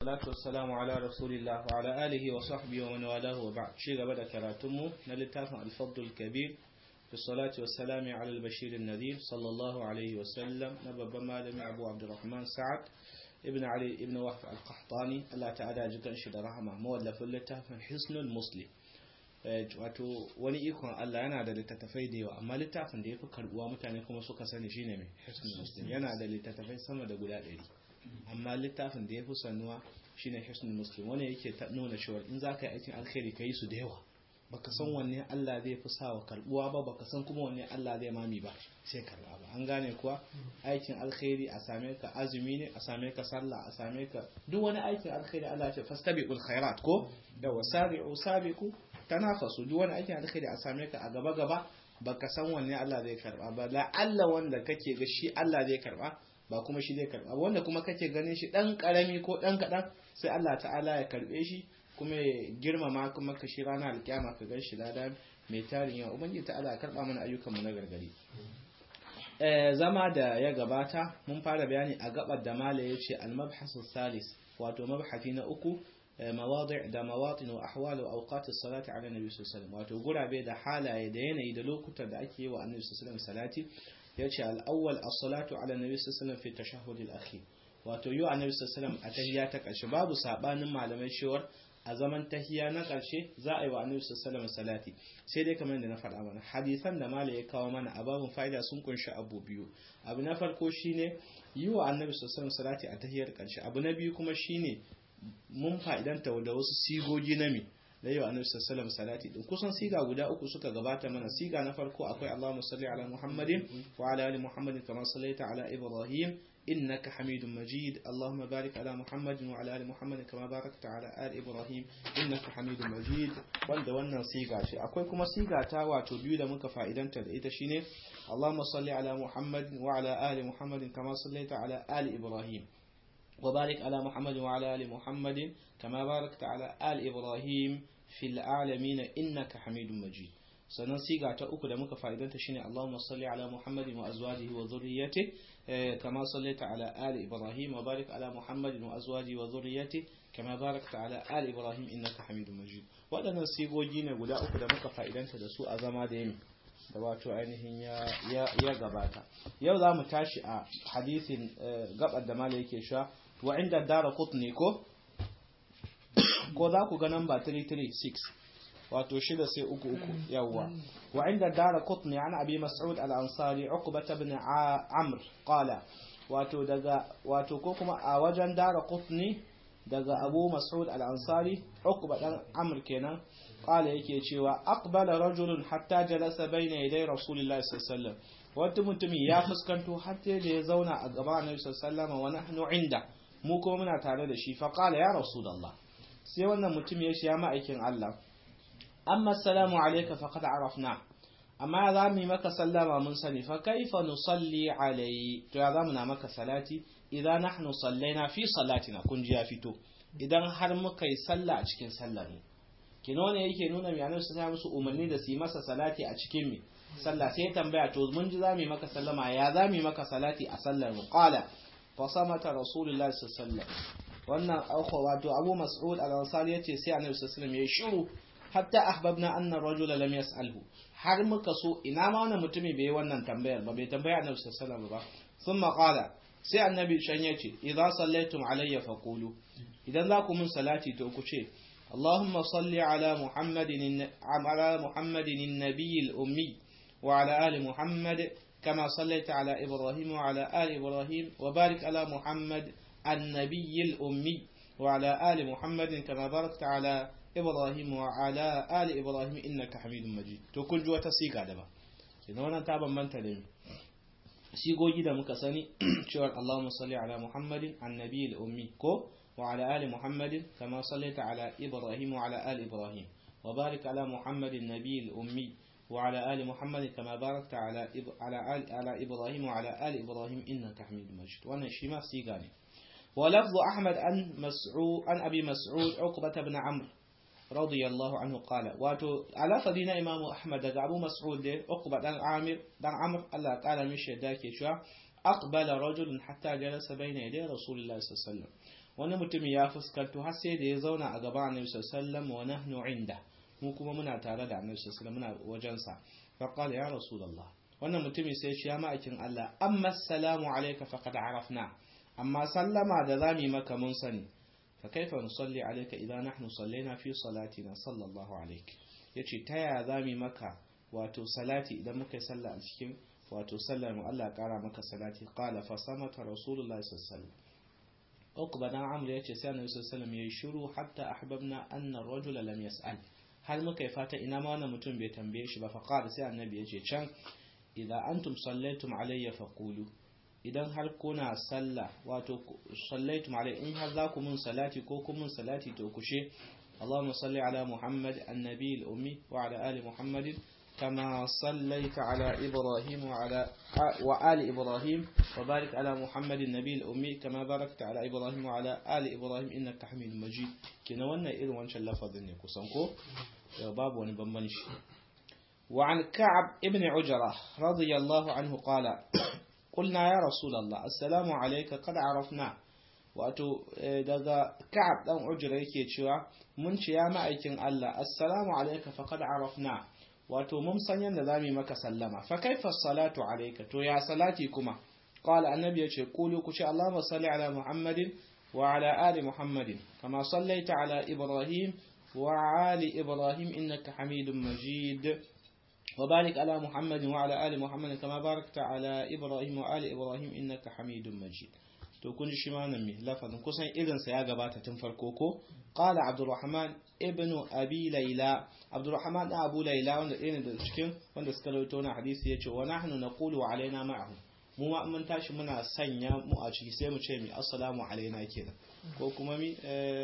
والصلاة والسلام على رسول الله وعلى آله وصحبه ومن والاه وبعد شيء قبل كراتمه نلتافع الفضل الكبير في الصلاة والسلام على البشير النذير صلى الله عليه وسلم نبب مالم أبو عبد الرحمن سعد ابن علي ابن وهب القحطاني الله تعالى جكن شد رحمه مولف اللتافع حسن المسلم wato wani ikon Allah yana da littattafai da yawa amma littafin da ya fi karbuwa mutane kuma suka sani shine mai hisnul muslim yana da littattafai sama da guda ɗari amma littafin da ya fi sanuwa shine hisnul muslim wani yake nuna cewa in za ka yi aikin alkhairi ka yi su da yawa baka san wanne Allah zai fi sawa karbuwa ba baka san kuma wanne Allah zai mami ba sai karba ba an gane kuwa aikin alkhairi a same ka azumi ne a same ka sallah a same ka duk wani aikin alkhairi Allah ce fastabiqul khairat ko da wasabi'u sabiqu tanafasu duk wani aikin alkhairi a same ka a gaba gaba baka san wanne Allah zai karba ba la Allah wanda kake ga shi Allah zai karba ba kuma shi zai karba wanda kuma kake ganin shi dan karami ko dan kadan sai Allah ta'ala ya karbe shi kuma ya girmama kuma ka shi ranar alkiyama ka gan shi lada mai tarin yawa ubangiji ta'ala ya karba mana ayyukan mu na gargari zama da ya gabata mun fara bayani a gabar da mala yace al-mabhasu salis wato mabhati na uku mawadi' da mawatin wa ahwal wa awqat as-salati ala nabi sallallahu alaihi wasallam wato gurabe da halaye da yanayi da lokutan da ake yi wa annabi sallallahu alaihi wasallam salati yace al-awwal as-salatu ala nabi sallallahu alaihi wasallam fi tashahhud al-akhir wato yi wa annabi sallallahu alaihi wasallam a tahiyya ta karshe babu sabanin malamai shewar a zaman tahiya na ƙarshe za a yi wa annabi sallallahu salati sai dai kamar yadda na faɗa mana hadisan da mala ya kawo mana a babun fa'ida sun kunshi abu biyu abu na farko shine yi wa annabi sallallahu salati a tahiyar ƙarshe abu na biyu kuma shine mun fa'idanta da wasu sigogi na mi da yi wa annabi sallallahu salati din kusan siga guda uku suka gabata mana siga na farko akwai Allahumma salli ala Muhammadin wa ala ali Muhammadin kama sallaita ala Ibrahim إنك حميد مجيد اللهم بارك على محمد وعلى آل محمد كما باركت على آل إبراهيم إنك حميد مجيد wanda wannan siga ce akwai kuma siga ta wato biyu da muka fa'idanta da ita shine Allahumma salli ala Muhammad wa ala ali Muhammad kama sallaita ala ali Ibrahim wa barik ala Muhammad wa ala ali Muhammad kama barakta ala ali Ibrahim fil alamin innaka Hamidum Majid sannan siga ta uku da muka fa'idanta shine Allahumma salli ala Muhammadin wa azwajihi wa dhurriyyati kama sallaita ala ali Ibrahim wa barik ala Muhammadin wa azwajihi wa dhurriyyati kama barakta ala ali Ibrahim innaka Hamidum Majid waɗannan sigogi ne guda uku da muka fa'idanta da su a zama da yami da wato ainihin ya gabata yau za mu tashi a hadisin gabar da mala yake sha wa inda dara qutni ko ko za ku ga namba 336 wato shida sai uku uku yawwa wa inda dara qutni an abi mas'ud al-ansari uqbah ibn amr qala wato daga wato ko kuma a wajen dara qutni daga abu mas'ud al-ansari uqba dan amr kenan qala yake cewa aqbala rajulun hatta jalasa bayna yaday rasulillahi sallallahu alaihi wasallam wata mutumi ya fuskanto har sai da ya zauna a gaban annabi sallallahu alaihi wasallam wa nahnu inda mu kuma muna tare da shi fa qala ya rasulullah sai wannan mutum ya shi ya ma'aikin Allah amma assalamu alayka faqad arafna amma za mu yi maka sallama mun sani fa kaifa nusalli alai to ya zamu na maka salati idan nahnu sallaina fi salatina kun ji ya fito idan har muka yi sallah a cikin sallar mu kino ne yake nuna mai annabi sai musu umarni da su yi masa salati a cikin mi sallah sai tambaya to mun ji za mu yi maka sallama ya za mu yi maka salati a sallar mu qala fa samata rasulullahi sallallahu alaihi wasallam wannan akwa wato abu mas'ud al-ansari yace sai annabi sallallahu alaihi wasallam ya shiru hatta ahbabna anna rajula lam yas'alhu har muka so ina ma wannan mutumi bai wannan tambayar ba bai tambaya annabi sallallahu alaihi wasallam ba thumma qala sai annabi shan yace idza sallaitum alayya faqulu idan za ku mun salati to ku ce اللهم صل على محمد على محمد النبي الأمي وعلى آل محمد كما صليت على إبراهيم وعلى آل إبراهيم وبارك على محمد النبي الأمي وعلى آل محمد كما باركت على إبراهيم وعلى آل إبراهيم إنك حميد مجيد to kun ji wata siga da ba idan wannan ta bambanta da sigogi da muka sani cewa Allahumma salli ala Muhammadin annabi al-ummi ko wa ala ali Muhammadin kama sallaita ala Ibrahim wa ala ali Ibrahim wa barik ala Muhammadin nabi al-ummi wa ala ali Muhammadin kama barakta ala ala ala Ibrahim wa ala ali Ibrahim innaka Hamidum Majid wannan shi ma siga ne ولفظ أحمد عن مسعود عن أبي مسعود عقبة بن عمرو رضي الله عنه قال واتو على فدينا إمام أحمد دقى أبو مسعود دي عقبة دان عامر دان عمرو الله قال مش داكي شو أقبل رجل حتى جلس بين يدي رسول الله صلى الله عليه وسلم wani mutum ya fuskanto har sai da ya zauna a gaban annabi sallallahu wa nahnu inda mu kuma muna tare da annabi sallallahu muna wajen sa fa qala ya rasulullah wannan mutumin sai shi ya ma'aikin Allah amma assalamu alayka faqad arafna amma sallama da zami maka mun sani fa kaifa nusalli alayka idan nahnu sallaina fi salatina sallallahu alayki yace ta yaya zami maka wato salati idan muka yi sallah a cikin wato sallar mu Allah kara maka salati qala fa samata rasulullahi sallallahu alaihi wasallam uqba dan amr yace sai annabi sallallahu alaihi wasallam yayi shiru hatta ahbabna anna ar-rajula lam yas'al har muka yi fata ina ma wannan mutum bai tambaye shi ba fa qala sai annabi yace can idan antum sallaitum alayya faqulu idan har kuna sallah wato sallaitum alayya in har za ku mun salati ko kun mun salati to kushe اللهم صل على محمد النبي الأمي وعلى آل محمد كما صليت على إبراهيم وعلى وآل إبراهيم وبارك على محمد النبي الأمي كما باركت على إبراهيم وعلى آل إبراهيم إنك حميد مجيد كنا وانا إير وانش اللفظ إني كسانكو يا باب ونبمنش وعن كعب ابن عجرة رضي الله عنه قال قلنا يا رسول الله السلام عليك قد عرفنا wato daga ka'ab dan ujra yake cewa mun ce ya ma'aikin Allah assalamu alayka faqad arafna wato mun san yanda zamu maka sallama fa kaifa salatu alayka to ya salati kuma qala annabi yace qulu ku ce Allahumma salli ala muhammadin wa ala ali muhammadin kama sallaita ala ibrahim wa ali ibrahim innaka hamidum majid وبارك على محمد وعلى آل محمد كما باركت على إبراهيم وآل إبراهيم إنك حميد مجيد to kun ji shi ma nan me lafazin kusan irinsa ya gabata tun farko ko qala abdurrahman ibn abi layla abdurrahman da abu layla wanda ɗaya ne da cikin wanda suka rawaito na hadisi yace wa nahnu naqulu wa alaina ma'ahu mu ma mun tashi muna sanya mu a ciki sai mu ce mi assalamu alaina kenan ko kuma mi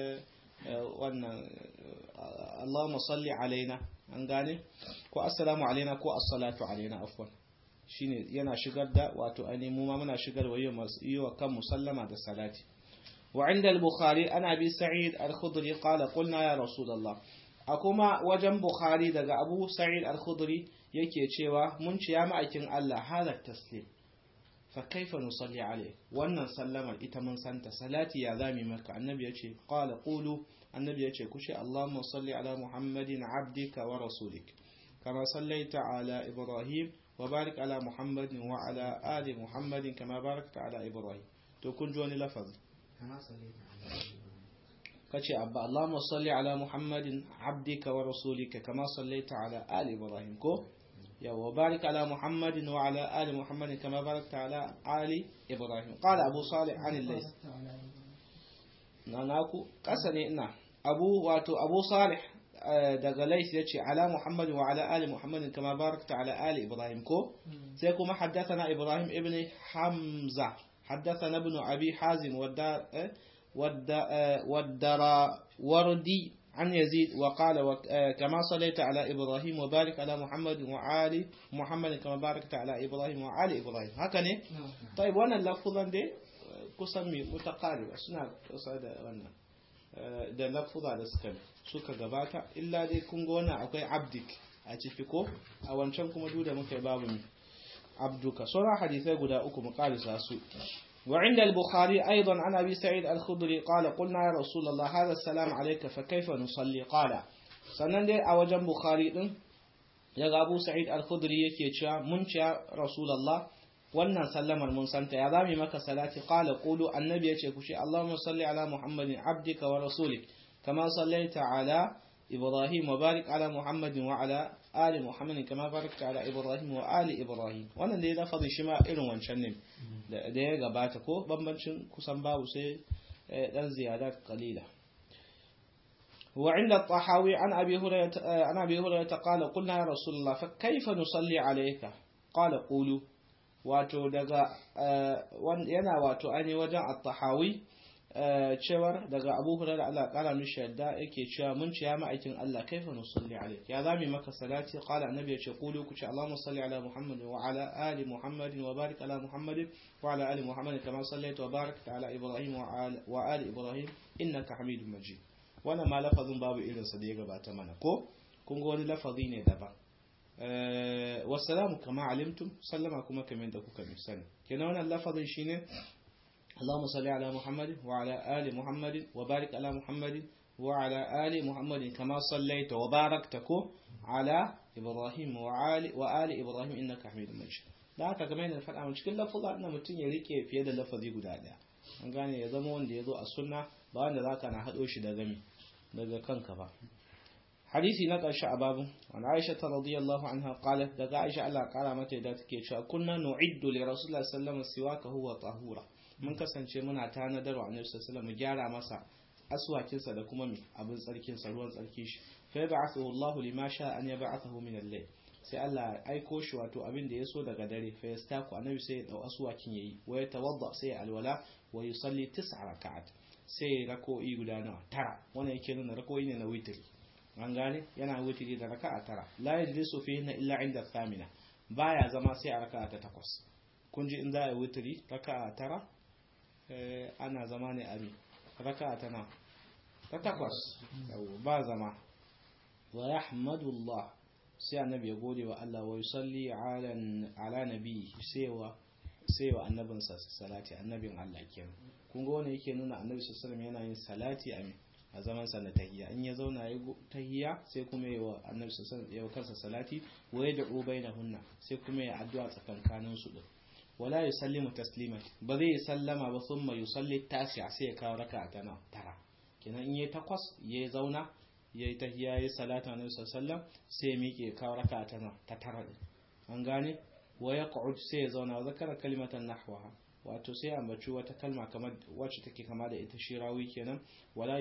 wannan Allahumma salli alaina an gane ko assalamu alaina ko as-salatu alaina afwan shine yana shigar da wato ainihin mu ma muna shigar wa yi wa kan musallama da salati wa inda al-bukhari ana bi sa'id al-khudri qala qulna ya rasulullah a kuma wajen bukhari daga abu sa'id al-khudri yake cewa mun ci ya ma'aikin Allah halat taslim fa kaifa nusalli alayhi wannan sallamar ita mun santa salati ya zami maka annabi yace qala qulu annabi yace kushi allahumma salli ala muhammadin abdika wa rasulik kama sallaita ala ibrahim وبارك على محمد وعلى آل محمد كما باركت على إبراهيم تكون جواني لفظ كتشي أبا اللهم صل على محمد عبدك ورسولك كما صليت على آل إبراهيم كو يا وبارك على محمد وعلى آل محمد كما باركت على آل إبراهيم قال أبو صالح عن الليث ناناكو قسني إنا أبو واتو أبو صالح daga lais ya ce ala muhammad wa ala ali muhammadin kama barakta ala ali ibrahim ko sai kuma haddathana ibrahim ibn hamza haddathana ibn abi hazim wadda wardi عن يزيد وقال كما صليت على إبراهيم وبارك على محمد وعلي محمد كما باركت على إبراهيم وعلى إبراهيم هكذا طيب وانا اللفظا دي قسمي متقاربة سنة قصة وانا da lafuza da suka suka gabata illa dai kun ga wannan akwai abdik a ciki ko a wancan kuma duk da muka yi babu mi abduka sauran hadisai guda uku mu karisa su وعند البخاري أيضا عن أبي سعيد الخضري قال قلنا يا رسول الله هذا السلام عليك فكيف نصلي قال sannan dai a wajen bukhari din daga abu sa'id al-khudri yake cewa mun ce rasulullah wannan sallamar mun santa ya zami maka salati qala qulu annabi yace ku shi allahumma salli ala muhammadin abdika wa rasulik kama sallaita ala ibrahim wa barik ala muhammadin wa ala ali muhammadin kama barakta ala ibrahim wa ali ibrahim wannan da ya lafazi shi ma irin wancan ne da ya gabata ko bambancin kusan babu sai dan ziyadat qalila وعند الطحاوي عن أبي هريرة عن أبي هريرة قال قلنا يا رسول الله فكيف نصلي عليك قال قولوا wato daga yana wato ainihin wajen at-tahawi cewar daga Abu Hurairah Allah kara mishi yadda yake cewa mun ce ya ma'aikin Allah kaifa nusalli alayk ya zami maka salati qala annabi ya ce qulu ku ce Allahumma salli ala Muhammad wa ala ali Muhammad wa barik ala Muhammad wa ala ali Muhammad kama sallaita wa barakta ala Ibrahim wa ali Ibrahim innaka Hamidum Majid wannan ma lafazin babu irinsa da ya gabata mana ko kun ga wani lafazi ne daban wasalamu kama alimtum sallama kuma kamar da kuka sani kenan wannan lafazin shine اللهم صل على محمد وعلى آل محمد وبارك على محمد وعلى آل محمد كما صليت وباركت على إبراهيم وعلى وآل إبراهيم إنك حميد مجيد da haka game da faɗa mun cikin lafuza ina mutum ya rike fiye da lafazi guda ɗaya an gane ya zama wanda ya zo a sunna ba wanda zaka na haɗo shi da gami daga kanka ba hadisi na ƙarshe a babu wani aisha ta radiyallahu anha qalat daga aisha Allah ƙara mata da take cewa kunna nu'iddu li rasulillahi sallallahu alaihi wasallam siwaka huwa tahura mun kasance muna tanadar wa annabi sallallahu alaihi gyara masa aswakinsa da kuma abin tsarkin sa ruwan tsarki shi fa yab'athu Allahu lima sha an yab'athahu min al-layl sai Allah ya aiko shi wato abin da ya so daga dare fa yastaku annabi sai ya dau aswakin yayi wa ya tawadda sai ya alwala wa yusalli tis'a raka'at sai rako'i guda nawa tara wannan yake nuna rako'i ne na witri an gane yana witri da raka'a tara la yajlisu fihi illa inda thamina baya zama sai a raka'a ta takwas kun ji in za a yi witri raka'a tara ana zama ne a raka'a tana ta takwas ba zama wa yahmadullah sai annabi ya gode wa Allah wa yusalli ala ala nabi sai wa sai wa annabinsa salati annabin Allah kenan kun ga wannan yake nuna annabi sallallahu alaihi yana yin salati a a zaman sa na tahiyya in ya zauna ya tahiyya sai kuma ya wa annabi sallallahu alaihi kansa salati wa yad'u bainahunna sai kuma ya addu'a tsakankanin su din wala yusallimu tasliman ba zai sallama ba thumma yusalli tasi'a sai ya kawo raka'a ta tara kenan in yayi takwas ya zauna ya yi tahiyya ya yi salata na sallam sai ya miƙe kawo raka ta ta tara din an gane wa ya qa'ud sai ya zauna wa zakara kalimatan nahwaha wato sai ambaci wata kalma kamar wacce take kama da ita shirawi kenan wala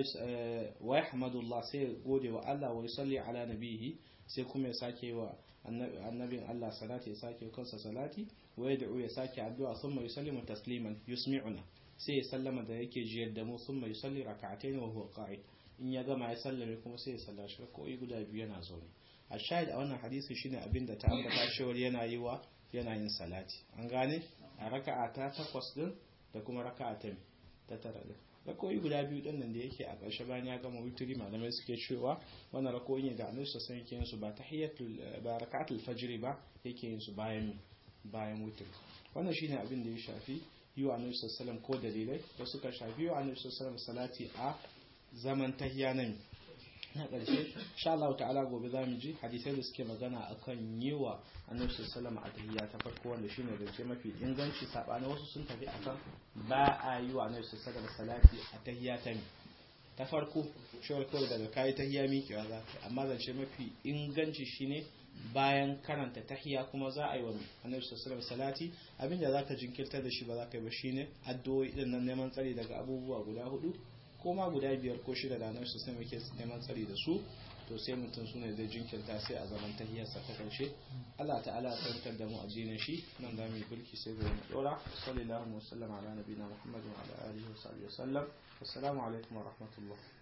wa yahmadullah sai ya gode wa Allah wa yusalli ala nabihi sai kuma ya sake wa annabin Allah salati ya sake kansa salati wa yad'u ya sake addu'a thumma yusallimu tasliman yusmi'una sai ya sallama da yake jiyar da mu thumma yusalli rak'atayn wa huwa qa'id in ya gama ya sallame kuma sai ya sallashi rak'o'i guda biyu yana zaune a shahid a wannan hadisi shine abin da ta ambata cewar yana yi wa yana yin salati an gane a raka'a ta takwas din da kuma raka'a ta ta tara din rakoyi guda biyu din nan da yake a ƙarshe bayan ya gama witri malamai suke cewa wannan rakoyi ne da annabi sallallahu yake yin su ba tahiyatul ba raka'atul fajr ba yake yin su bayan bayan witri wannan shine abin da ya shafi yi wa annabi sallallahu ko dalilai da suka shafi yi wa annabi sallallahu salati a zaman tahiya nan na ƙarshe sha Allah ta'ala gobe za mu ji hadisai da suke magana akan yi wa annabi sallallahu a tahiyya ta farko wanda shine zance mafi inganci sabani wasu sun tafi akan ba a yi wa annabi sallallahu salati a tahiyya ta ta farko shawar kawai daga kayi tahiyya miƙewa za ka amma zance mafi inganci shine bayan karanta tahiyya kuma za a yi wa annabi sallallahu salati abinda za ka jinkirta da shi ba za ka yi ba shine addu'o'i din nan neman tsari daga abubuwa guda hudu ko ma guda biyar ko shida da annabi sallallahu alaihi wasallam neman tsari da su to sai mutum sune zai jinkirta sai a zaman tahiyarsa ta karshe Allah ta'ala ya tantar da mu addinin shi nan da mu yi bulki sai ga mu dora sallallahu alaihi wasallam ala nabiyina muhammadin wa ala alihi wa sahbihi wasallam assalamu alaikum wa rahmatullah